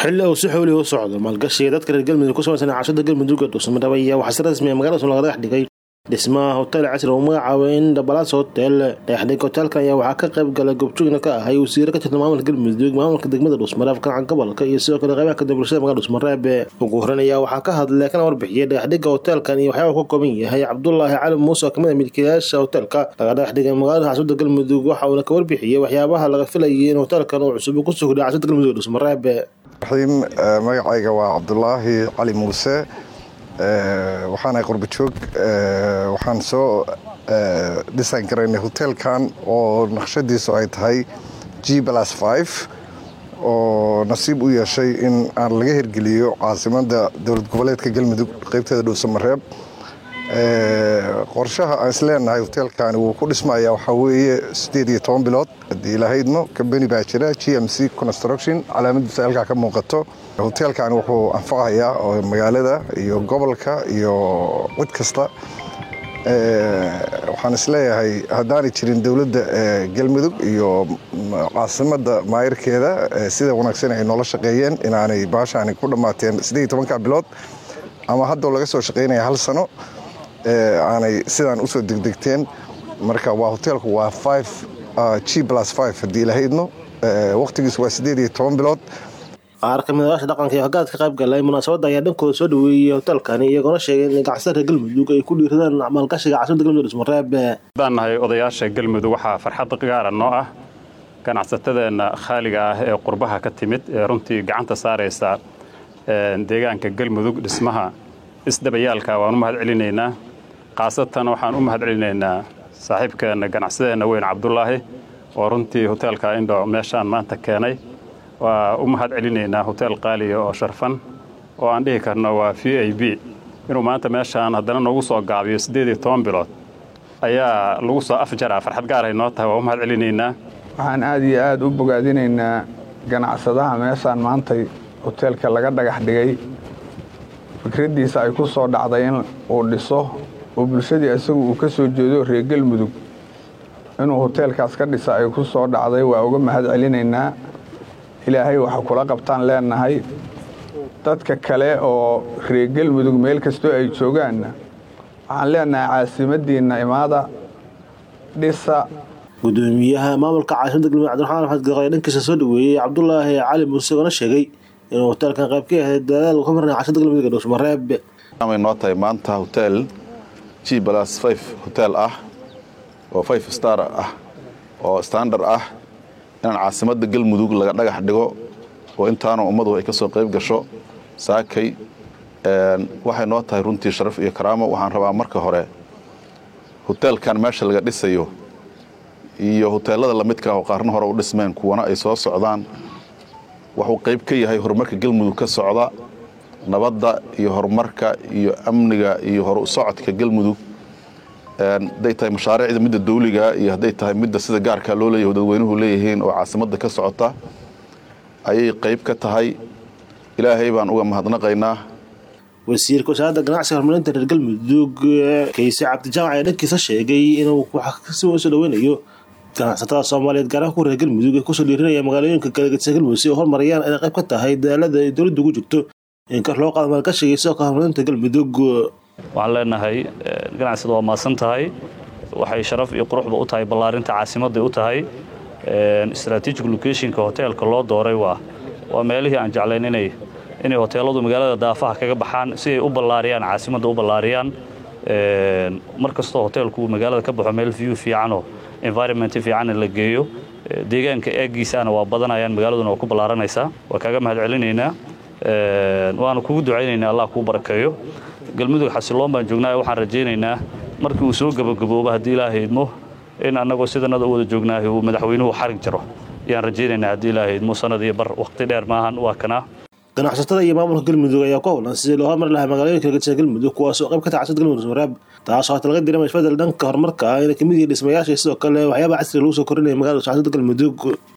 xilli uu si xoolih u socdo maalgashiga dadka reer galmudug ku samaysan cashada galmudug ee dhuusamareeb ayaa waxaa si rasmi ah magaalada laga dhex dhigay dhismaha hotel casri oo magacaabay in dabalaas hotel dhexdhig hotelkan ayaa waxaa ka qayb galay goobjoogna ka ahay wasiiro ka tirsan maamulka galmudug maamulka degmada dhuusmareeb kancan gobolka iyo sidoo kale qaybaha kada bulshada magala dhuusmareeb ugu horeyn ayaa waxaa ka hadlay kana warbixiyay dhexdhiga hotelkan iyo waxyaaba ka kooban yahay cabdulaahi cali muuse oo kamid a milkiilayaasha hotelka laga dhex dhigay magaalada caasimada galmudug waxa uuna ka warbixiyey waxyaabaha laga filayay in hotelkan uu cusub ku sugday caasimada galmudug ee dhuusmareeb raxiim magacayga waa cabdulaahi cali muuse waxaana qurba joog waxaan soo dhisan garaynay hotelkan oo naqshadiisu ay tahay g plus five oo nasiib u yeeshay in aan laga hirgeliyo caasimada dowlad goboleedka galmudug qeybteeda dhuusamareeb qorshaha aan isleenahay hotelkani wuu ku dhismaya waxaa weeye sideed iyo toban bilood haddii ilahaydno kambani baa jira g m c construction calaamadiisa halkaa ka muuqato hotelkani wuxuu anfacayaa oo magaalada iyo gobolka iyo cid kasta waxaan isleeyahay haddaanay jirin dowladda galmudug iyo caasimada maayirkeeda sida wanaagsan ay noola shaqeeyeen inaanay baashaani ku dhammaateen sideed iyo tobanka bilood ama haddoo laga soo shaqaynaya hal sano aanay sidaan usoo degdegteen marka waa hoteelku waa g plus haddii ilahaydno waqtigiisu waa sideed iyo toban bilood qaar ka mid odaasha dhaqanka iyo hoggaad ka qayb galay munaasabadda ayaa dhankooda soo dhaweeyey hotelkani iyagoona sheegay in ganacsatada reer galmudug ay ku dhiiradaan maalgashiga caasimada galmudug dhuusmareeb haddaan nahay odayaasha galmudug waxaa farxad gaara noo ah ganacsatadeenna khaaliga ah ee qurbaha ka timid ee runtii gacanta saaraysa deegaanka galmudug dhismaha isdabayaalka waan u mahad celinaynaa khaasatan waxaan u mahad celinaynaa saaxiibkeenna ganacsadeenna weyn cabdulaahi oo runtii hoteelka indho meeshaan maanta keenay waa u mahad celinaynaa hotel qaaliya oo sharfan oo aan dhihi karno waa v i b inuu maanta meeshaan haddana noogu soo gaabiyo siddeed iyo toban bilood ayaa lagu soo afjaraa farxad gaaray noo tahay waa u mahad celinaynaa waxaan aad iyo aad u bogaadinaynaa ganacsadaha meeshaan maantay hoteelka laga dhagax dhigay fikraddiisa ay ku soo dhacday in uu dhiso oo bulshadii isagu uu ka soo jeedo reer galmudug inuu hoteelkaas ka dhisa ay ku soo dhacday waa uga mahad celinaynaa ilaahay waxa kula qabtaan leenahay dadka kale oo reer galmudug meel kastoo ay joogaanna waxaan leenahay caasimaddiinna imaada dhisa gudoomiyaha maamulka caasimada galmudug cabdiraxmaan axmed gaqoy dhankiisa soo dhaweeyey cabdulaahi cali muuse oona sheegay inuu hoteelkan qayb ka yahay dadaal ka marnay caasimada galmudug ee dhuusmareeb way noo tahay maanta hotel g plus five hotel ah oo five star ah oo standard ah inaan caasimada galmudug laga dhagax dhigo oo intaana ummadu ay ka soo qayb gasho saakay waxay noo tahay runtii sharaf iyo karaamo waxaan rabaa marka hore hoteelkan meesha laga dhisayo iyo hoteelada lamidka ah oo qaarna hore u dhismeen kuwana ay soo socdaan wuxuu qayb ka yahay horumarka galmudug ka socda nabadda iyo horumarka iyo amniga iyo hor u socodka galmudug hadday tahay mashaariicda midda dawliga iyo hadday tahay midda sida gaarkaa loo leeyahy dadweynuhu leeyihiin oo caasimadda ka socota ayay qayb ka tahay ilaahay baan uga mahadnaqaynaa wasiirka wasaaradda ganacsiga horumarinta reer galmudug kayse cabdijaamac ayaa dhankiisa sheegay inuu si usoo dhaweynayo ganacsatada soomaaliyeed gaaraha ku reer galmudug ee kusoo dhiirinaya magaalooyinka galagedisa galmudug si ay horumariyaan inay qayb ka tahay dadaalada ay dowladda ugu jirto in kor loo qaado maalgashiga sidoo kale horumarinta galmudug waxaan leenahay ganacsada waa maadsan tahay waxay sharaf iyo quruxba u tahay ballaarinta caasimadday u tahay strategic locationka hoteelka loo dooray waa waa meelihii aan jeclayn inay inay hoteeladu magaalada daafaha kaga baxaan si ay u ballaariyaan caasimadda u ballaariyaan mar kastoo hoteelku magaalada ka baxo meel view fiicanoo environment fiicanna la geeyo deegaanka eegiisaana waa badanayaan magaaladuna waa ku ballaaranaysaa waa kaaga mahad celinaynaa waana kugu ducaynaynaa allah kuu barakeeyo galmudug xasiloon baan joognaa waxaan rajaynaynaa markii uu soo gabagabooba haddii ilaaha idmo in annagoo sidanada u wada joognaahi uu madaxweynuhu xarig jaro ayaan rajaynaynaa haddii ilaaha idmo sanad iyo bar waqti dheer maahan waa kanaa ganacsatada iyo maamulka galmudug ayaa ku howlan sidii loo hormari lahaa magaalooyinka galgedisa galmudug kuwaasoo qayb ka tahay caasimada galmudug dhuusmareeb taasoo hata laga diramay isbedel dhanka horumarka ah inay kamid yihiin dhismayaasha sidoo kale waxyaaba casriga lagu soo korinaya magaalada caasimada galmudug